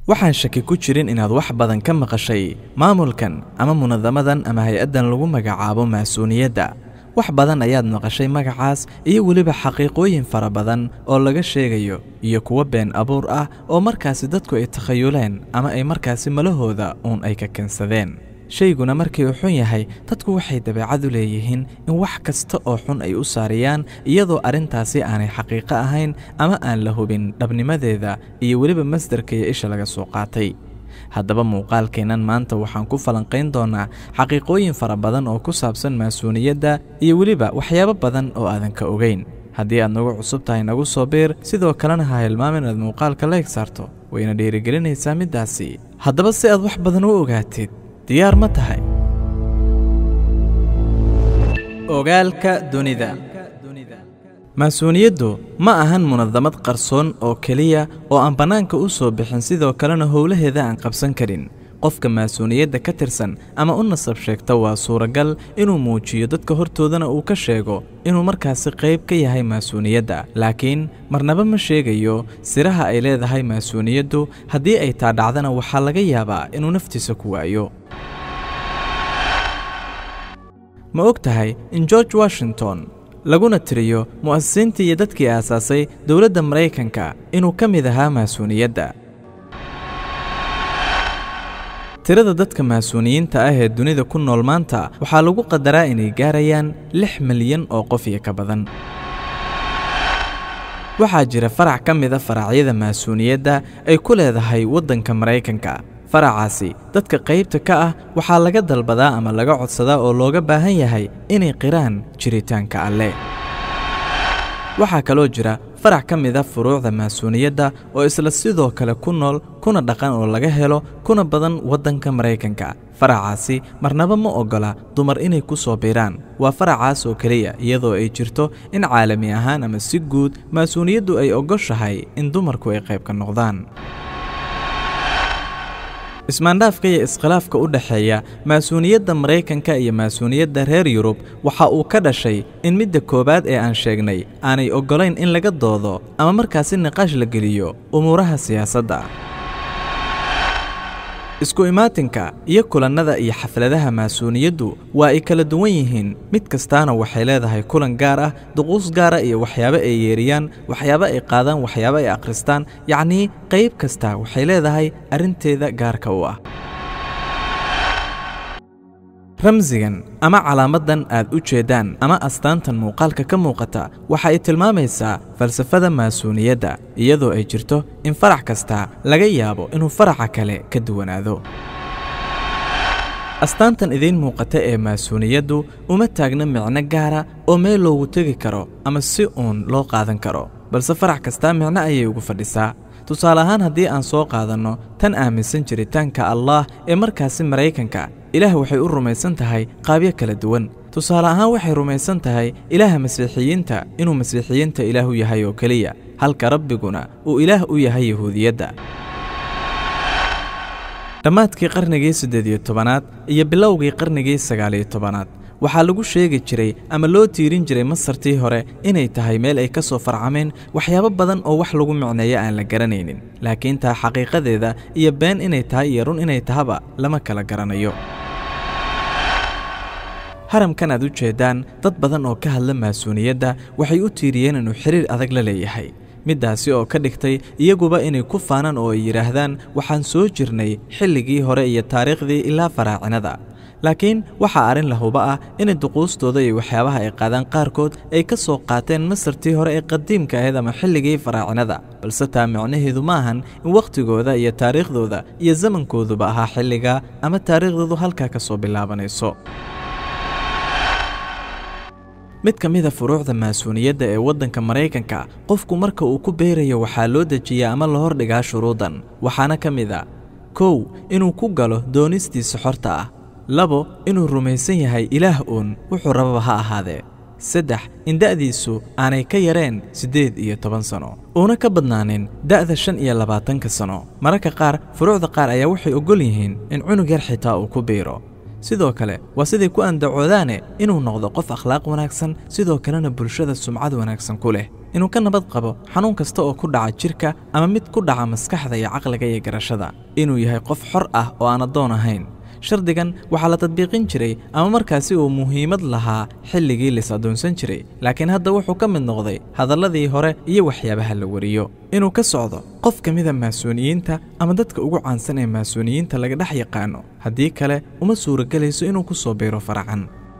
waxaan shaki ku jirin inaad wax badan ka maqashay maamulkan ama munadamadan ama hay-addan lagu magacaabo maasuuniyadda wax badan ayaad maqashay magacaas iyo weliba xaqiiqooyin fara badan oo laga sheegayo iyo kuwo been abuur ah oo markaasi dadku ay takhayuleen ama ay markaasi malahooda uun ay ka keensadeen shayguna markii uu xun yahay dadku waxay dabeecad u leeyihiin in wax kasta oo xun ay u saariyaan iyadoo arrintaasi aanay xaqiiqo ahayn ama aan la hubin dhabnimadeeda iyo weliba masdarka iyo isha laga soo qaatay haddaba muuqaalkeennan maanta waxaan ku falanqayn doonaa xaqiiqooyin fara badan oo ku saabsan maasuuniyadda iyo weliba waxyaabo badan oo aadan ka ogeyn haddii aad nagu cusub tahay nagu soo biir sidoo kalena ha hilmaam inaad muuqaalka leeg saarto wayna dhiirigelinaysaa middaasi haddaba si aad wax badan u ogaatid diyaar ma tahay ogaalka dunida maasuuniyaddu ma ahan munadamad qarsoon oo keliya oo aan bannaanka u soo bixin sidoo kalena howlaheeda aan qabsan karin qofka maasuuniyadda ka tirsan ama u nasab sheegta waa suuragal inuu muujiyo dadka hortoodana uu ka sheego inuu markaasi qayb ka yahay maasuuniyadda laakiin marnaba ma sheegayo siraha ay leedahay maasuuniyaddu haddii ay taa dhacdana waxaa laga yaabaa inuu naftiisa ku waayo ma og tahay in george washington laguna tiriyo mu'asisiintii iyo dadkii aasaasay dowladda maraykanka inuu ka mid ahaa maasuuniyadda tirada dadka maasuuniyiinta ah ee dunida ku nool maanta waxaa lagu qadaraa inay gaarayaan lix milyan oo qof iyo ka badan waxaa jira farac ka mida faracyada maasuuniyadda ay ku leedahay waddanka maraykanka faracaasi dadka qaybta ka ah waxaa laga dalbadaa ama laga codsadaa oo looga baahan yahay inay qiraan jiritaanka alle waxaa kaloo jira farac ka mida furuucda maasuuniyadda oo isla sidoo kale ku nool kuna dhaqan oo laga helo kuna badan waddanka maraykanka faracaasi marnaba ma oggola dumar inay ku soo biiraan waa faracaas oo keliya iyadoo ay jirto in caalami ahaan ama si guud maasuuniyaddu ay oggoshahay in dumarku ay qayb ka noqdaan ismaandhaafka iyo iskhilaafka u dhexeeya maasuuniyadda maraykanka iyo maasuuniyadda reer yurub waxa uu ka dhashay in midda koowaad ee aan sheegnay aanay oggolayn in laga doodo ama markaasi niqaash la geliyo umuuraha siyaasadda isku imaatinka iyo kulannada iyo xafladaha maasuuniyaddu waa ay kala duwan yihiin mid kastaana waxay leedahay kulan gaar ah duquus gaara iyo waxyaabo ay yeeriyaan waxyaabo ay qaadaan waxyaabo ay akhristaan yacnii qayb kasta waxay leedahay arrinteeda gaarka u ah ramsigan ama calaamaddan aad u jeeddaan ama astaantan muuqaalka ka muuqata waxa ay tilmaamaysaa falsafada maasuuniyadda iyadoo ay jirto in farac kasta laga yaabo inuu faraca kale ka duwanaado astaantan idiin muuqata ee maasuuniyaddu uma taagna micno gaara oo meel loogu tegi karo ama si uun loo qaadan karo balse farac kastaa micno ayay ugu fadhisaa tusaale ahaan haddii aan soo qaadanno tan aaminsan jiritaanka allaah ee markaasi maraykanka ilaah waxay u rumaysan tahay qaabyo kala duwan tusaale ahaan waxay rumaysan tahay ilaaha masiixiyiinta inuu masiixiyiinta ilaah u yahay oo keliya halka rabbiguna uu ilaah u yahay yahuudiyadda dhammaadkii qarnigii siddeed iyo tobanaad iyo bilowgii qarnigii sagaaliyo tobanaad waxaa lagu sheegi jiray ama loo tiirin jiray masartii hore inay tahay meel ay ka soo farcameen waxyaabo badan oo wax lagu micneeyo aan la garanaynin laakiin taa xaqiiqadeeda iyo been inay tahay iyo run inay tahaba lama kala garanayo haramkan aad u jeeddaan dad badan oo ka hadla maasuuniyadda waxay u tiiriyeen inuu xiriir adag la leeyahay middaasi oo ka dhigtay iyaguba inay ku faanaan oo ay yidhaahdaan waxaan soo jirnay xilligii hore iyo taariikhdii ilaa faraacinada laakiin waxaa arrin lahuba ah inay duquustooda iyo waxyaabaha ay qaadaan qaarkood ay ka soo qaateen masartii hore ee qadiimka ahayd ama xilligii faraacinada balse taa micnaheedu ma ahan in wakhtigooda iyo taariikhdooda iyo zamankooduba ahaa xilligaa ama taariikhdoodu halkaa ka soo bilaabanayso mid ka mida furuucda maasuuniyadda ee waddanka maraykanka qofku marka uu ku beerayo waxaa loo dejiyaa ama la hordhigaa shuruudan waxaana ka mid a kow inuu ku galo doonistiisa xorta ah labo inuu rumaysan yahay ilaah uun wuxuu rababa ha ahaadee saddex in da'diisu aanay ka yareen siddeed iyo toban sano uuna ka badnaanin da'da shan iyo labaatanka sano mararka qaar furuucda qaar ayaa waxay oggol yihiin in cunug yar xitaa uu ku biiro sidoo kale waa siday ku andacoodaane inuu noqdo qof akhlaaq wanaagsan sidoo kalena bulshada sumcad wanaagsan ku leh inuu ka nabad qabo xanuun kasta oo ku dhaca jidhka ama mid ku dhaca maskaxda iyo caqliga iyo garashada inuu yahay qof xor ah oo aan addoon ahayn shardigan waxaa la tadbiiqin jiray ama markaasi uu muhiimad lahaa xilligii lis addoonsan jiray laakiin hadda wuxuu ka mid noqday hadalladii hore iyo waxyaabaha la wariyo inuu ka socdo qof ka mida maasuuniyiinta ama dadka ugu caansan ee maasuuniyiinta laga dhex yaqaano haddii kale uma suuragelayso inuu ku soo biiro faracan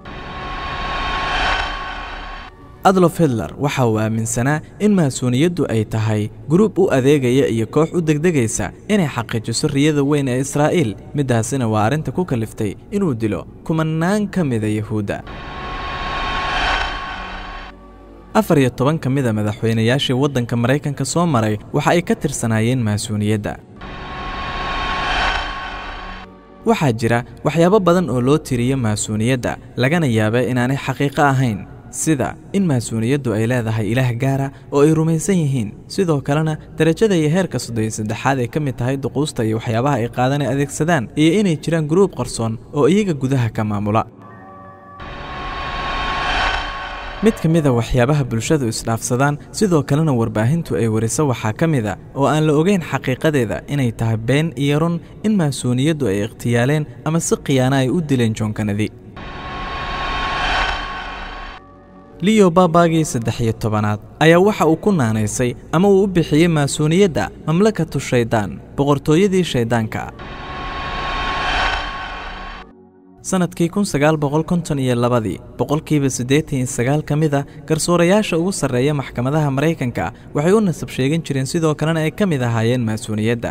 adlof hitler waxa uu aaminsanaa in maasuuniyaddu ay tahay guruub u adeegaya iyo koox u degdegaysa inay xaqiijiso riyada weyn ee israa'iil middaasina waa arrinta ku kaliftay inuu dilo kumanaan ka mida yahuudda afar iyo toban ka mida madaxweynayaashii waddanka maraykanka soo maray waxa ay ka tirsanaayeen maasuuniyadda waxaa jira waxyaabo badan oo loo tiriyo maasuuniyadda lagana yaaba inaanay xaqiiqo ahayn sida in maasuuniyaddu ay leedahay ilaah gaara oo ay rumaysan yihiin sidoo kalena derajada iyo heerka soddon saddexaad ay ka mid tahay duquusta iyo waxyaabaha ay qaadan ay adeegsadaan iyo inay jiraan guruub qarsoon oo iyaga gudaha ka maamula mid ka mida waxyaabaha bulshadu isdhaafsadaan sidoo kalena warbaahintu ay wariso waxaa ka mida oo aan la ogeyn xaqiiqadeeda inay tahay been iyo run in maasuuniyaddu ay ikhtiyaaleen ama si khiyaana ay u dileen joonkanadi liyo baabagii saddex iyo tobanaad ayaa waxa uu ku naanaysay ama uu u bixiyey maasuuniyadda mamlakatu shaydaan boqortooyadii shayddaanka sannadkii kun sagaal boqol konton iyo labadii boqolkiiba siddeetan iyo sagaal ka mida garsoorayaasha ugu sarreeya maxkamadaha maraykanka waxay u nasab sheegan jireen sidoo kalena ay ka mid ahaayeen maasuuniyadda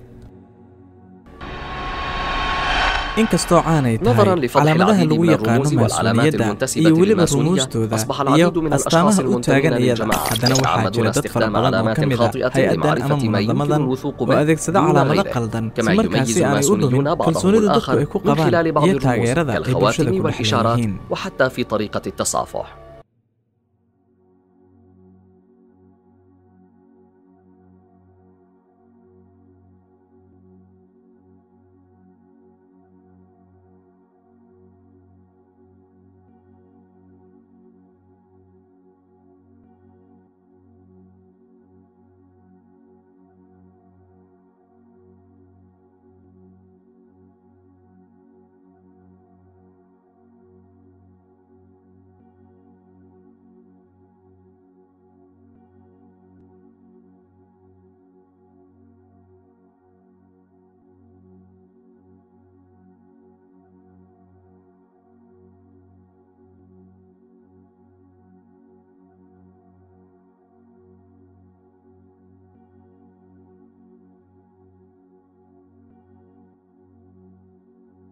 inkastoo caanay tahay calaamadaha lagu yaqaano maasuuniyadda iyo weliba rumuustooda iyo astaamaha u taagan iyada haddana waxaa jira dad fara badan oo ka mid a hay-addan ama munadamadan oo adeegsada calaamado qaldan si markaasi aanay u dhumin kalsoonida dadku ay ku qabaan iyo taageerada ay bulshada ku dhex leeyihiin وحتى في طريقة التصافح